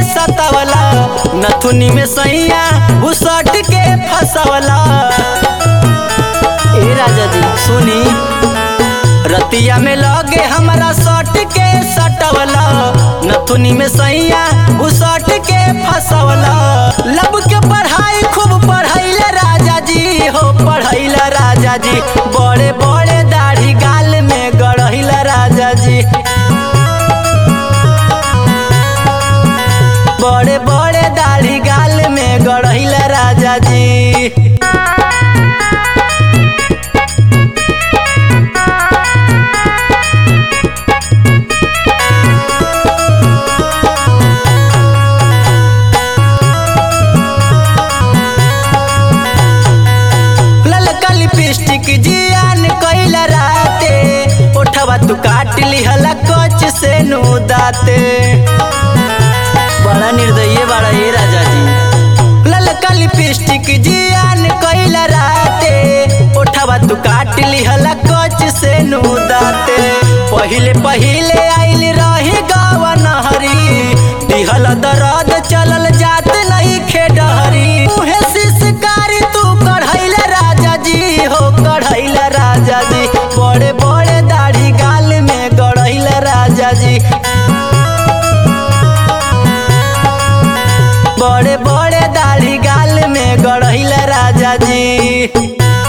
सतावला नथुनी में सैया घुसट के फसवला ए राजा जी सुनी रतिया में लगे हमरा सट के सटवला नथुनी में सैया घुसट के फसवला लब के पढ़ाई खूब पढ़ैले राजा जी हो पढ़ैला राजा जी बड़े बड़े दाढ़ी गाल में गढ़ैला राजा जी बड़े बड़े दाढ़ी गाल में गढ़ैला राजा जी ललका लिपस्टिक जियान कैला राते ओठवा तू काट लिहला कच से नु दाते बड़ा निर्दयी बड़ा ये राजा जी ललका लिपस्टिक जियान कैला राते ओठवा तू काट लिहला कच से नु दाते पहिले पहिले आइल रही गावा नहरी दिहल दरद चलल जात नहीं खेडहरी मुहे सिसकारी तू कढ़ैला राजा जी हो कढ़ैला राजा जी बड़े बड़े दाढ़ी गाल में गढ़ैला राजा जी बड़े बड़े दाढ़ी गाल में गढ़ैला राजा जी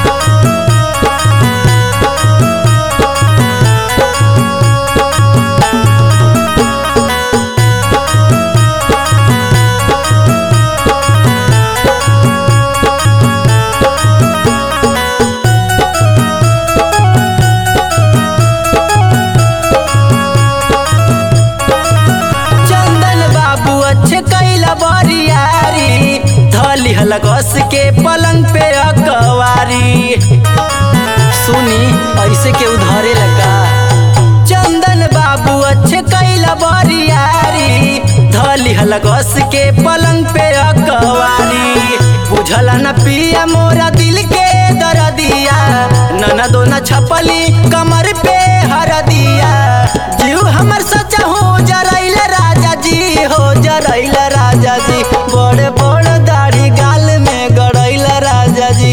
चंदन बाबू अच्छे कैला बरियारी धली हलगस के पलंग पे अकवारी सुनी ऐसे के उधारे लगा चंदन बाबू अच्छे कैला बरियारी धली हलगस के पलंग पे अकवारी बुझला न पिया मोरा दिल के दरदिया नना दोना छपली कमर पे हरदिया जीव हमर सच्चा हो जरैल राजा जी हो जरैल राजा जी बड़े बड़े दाढ़ी गाल में गड़ैल राजा जी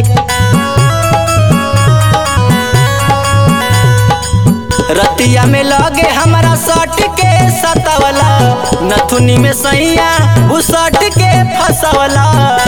रतिया में लगे हमरा सट के सतावला नथुनी में सैया घुसट के फसवला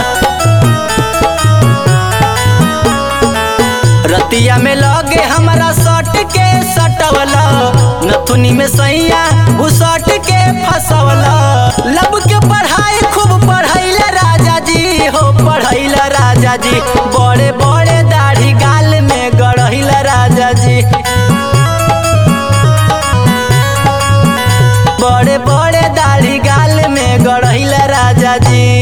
रतिया में लगे हमरा सट के सटवला नथुनी में सैया घुसट के फसवला लब के पढ़ाई खूब पढ़ैला राजा जी हो पढ़ैला राजा जी बड़े बड़े दाढ़ी गाल में गढ़ैला राजा जी बड़े बड़े दाढ़ी गाल में गढ़ैला राजा जी